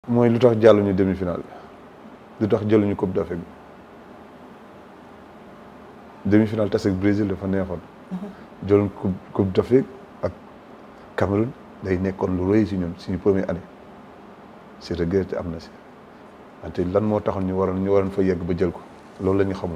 mooy lu tax jàlluñu demi-finale bi lu tax jëluñu coupe d'Afrique bi demi-finale tase ak Brésil dafa neexoon. jëluñ coupe coupe d'Afrique ak Cameroun day nekkoon lu rëy si ñun suñu première année si regret am na si wante lan moo taxoon ñu waroon ñu waroon fa yegg ba jël ko loolu la ñu xamul.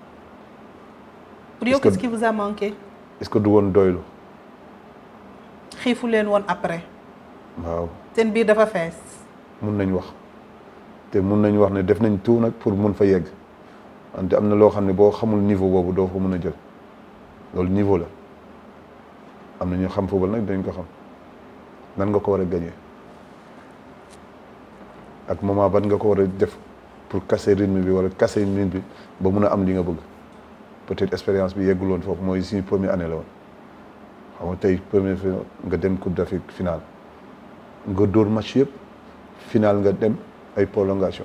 pour yow qu'est-ce qui vous a manqué. est-ce que du woon doylu. xiifu leen woon après. waaw seen biir dafa fees. mun nañ wax te mun nañ wax ne def nañ tout nag pour mun fa yegg wante am na loo xam ne boo xamul niveau boobu doo fa mun a jël loolu niveau la am na ñu xam football nag dañ ko xam nan nga ko war a gagner ak moment ban nga ko war a def pour casser rythme bi wala casser rythme bi ba mun a am li nga bëgg peut-être expérience bi yeggul woon foofu mooy suñu première année la woon xam nga tey première fois nga dem Coupe d'Afrique finale nga dóor match yëpp final nga dem ay prolongation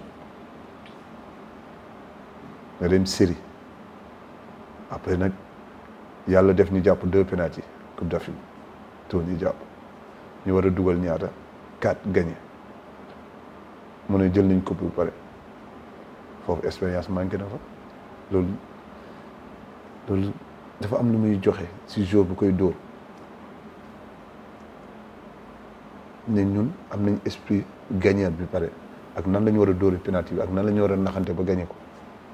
nga dem série après nag yàlla def ñu jàpp deux penalty Coupe d'Afrique tour ñu jàpp ñu war a dugal ñaata quatre gagné mu ne jël nañ coupe bu pare foofu expérience manqué na fa loolu loolu dafa am lu muy joxe si jour bu koy dóor ne ñun am nañ esprit gagnant bi pare ak nan la ñu war a dóori penalty bi ak nan la ñu war a naxante ba gagné ko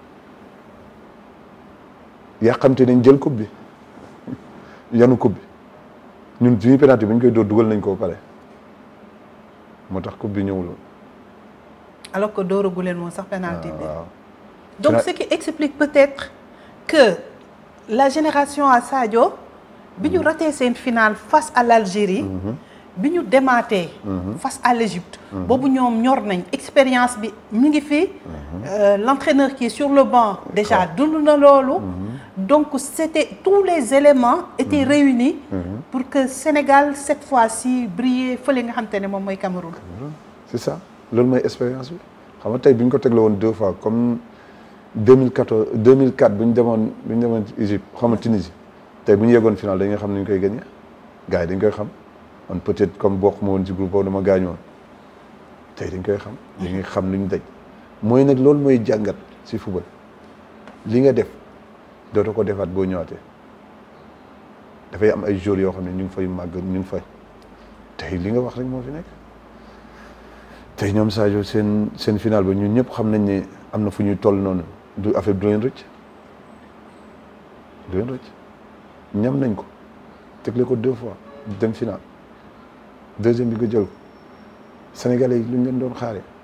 yàqamte nañ jël coupe bi yanu coupe bi ñun suñu penalty bi ñu koy dóor dugal nañ ko ba pare moo tax coupe bi ñëwul alors que dóoragu leen woon sax penalty bi waaw donc ce qui explique peut-être que la génération à Sadio bi ñu raté seen finale face à l'Algérie bi ñu demaatee face à l'Égypte boobu ñoom ñor nañ expérience bi mi ngi fi l'entraîneur qui est sur le banc déjà dund na loolu donc c'était tous les éléments étaient réunis pour que Sénégal cette fois-ci briller fële nga xam te ne moom mooy Cameroun c'est ça loolu mooy expérience bi xam nga tey bi ñu ko tegle woon deux fois comme 2014 2004 bi ñu demoon bi ñu demoon Égypte xam nga Tunisie tey bu ñu yeggoon final dañuy xam ni ñu koy gagné gars yi dañ koy xam man peut-être comme bokk ma woon ci groupe boobu dama gaañoon tey dañ koy xam dañuy xam lu ñu daj mooy nag loolu mooy jàngat ci football li nga def dootoo ko defaat boo ñëwaatee dafay am ay jours yoo xam ne ñu ngi fay màgg ñu ngi fay tey li nga wax rek moo fi nekk tey ñoom Sadio seen seen final ba ñun ñëpp xam nañ ne am na fu ñuy toll noonu du affaire du leen rëcc du leen rëcc ñam nañ ko tegle ko deux fois dem final deuxième bi nga jël ko Sénégalais yi lu ñu leen doon xaaree